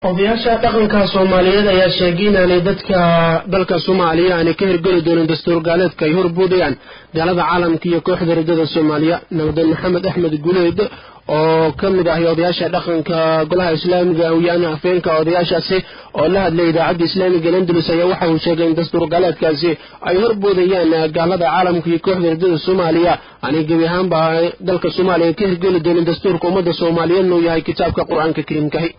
odayaasha dhaqanka soomaaliyeed ayaa sheegay inaanay dadka dalka soomaaliya aanay ka hirgeli doonin dastuur gaaleedka ay horboodayaan gaalada caalamka iyo kooxda rajada soomaaliya nabadeen maxamed axmed guleed oo ka mid ahay odayaasha dhaqanka golaha islaamiga awyaana afeenka odayaashaasi oo la hadlay idaacadda islaamiga landulus ayaa waxa uu sheegay in dastuur gaaleedkaasi ay horboodayaan gaalada caalamka iyo kooxda rajada soomaaliya aanay gebi ahaanba dalka soomaaliya ka hirgeli doonin dastuurka ummadda soomaaliyeedna uu yahay kitaabka qur-aanka kariimkahi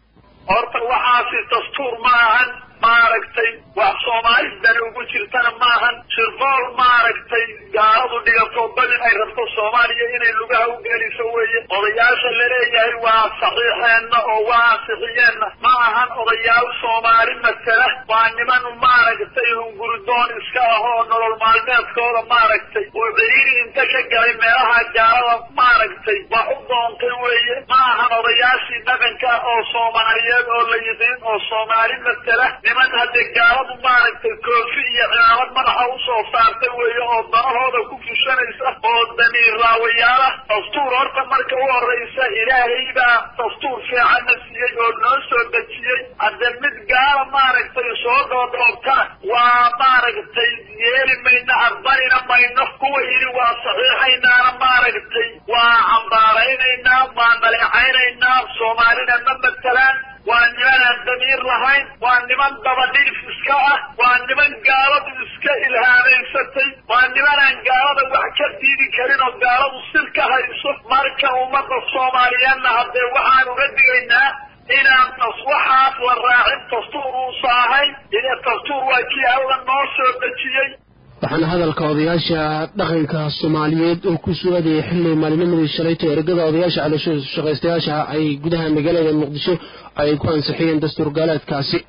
horta waxaasi dastuur ma ahan maaragtay wax soomaali dani ugu jirtana maahan shirqool maaragtay gaaladu dhigato badin ay rabto soomaaliya inay lugaha u geliso weeye odayaasha laleeyahay waa saxiixeenna oo waa ansixiyeenna ma ahan odayaal soomaali matela waa niman maaragtay hunguridoon iska ah oo nolol maalmeedkooda maaragtay oo ciriiri inta ka galay meelaha gaalada maaragtay wax u doontay weeye ma ahan odayaashii dhaqanka oo soomaaliyeed oo la yiqiin oo soomaali matela niman haddee gaaladu maaragtay koofi iyo cimaamad madaxa usoo saartay weeye oo danahooda ku fushanaysa oo damiir raawayaala dastuur horta marka u horraysa ilaahay baa dastuur fiicanna siiyey oo noo soo dejiyey hadde mid gaala maaragtay soo dhoodhoobtana waa maaragtay yeeli mayno aqbalina mayno kuwa yidhi waa saxiixaynaana maaragtay waa cambaaraynaynaa waa dhaleecaynaynaa soomaalina ma matelaan waa niman aan damiir lahayn waa niman dabadhilif iska ah waa niman gaaladu iska ilhaamaysatay waa niman aan gaalada wax ka diidi karin oo gaaladu sir ka hayso marka ummadda soomaaliyeedna haddee waxaan uga digaynaa inaan tas waxaas la raacin dastuur uusa ahayn ine dastuur waa kii alla noo soo dejiyey waxaana hadalka odayaasha dhaqanka soomaaliyeed oo ku sugadayay xilli maalinimadii shalayta ergada odayaasha calooshashaqaystayaasha ay gudaha magaalada muqdisho ay ku ansixiyeen dastuur gaaleedkaasi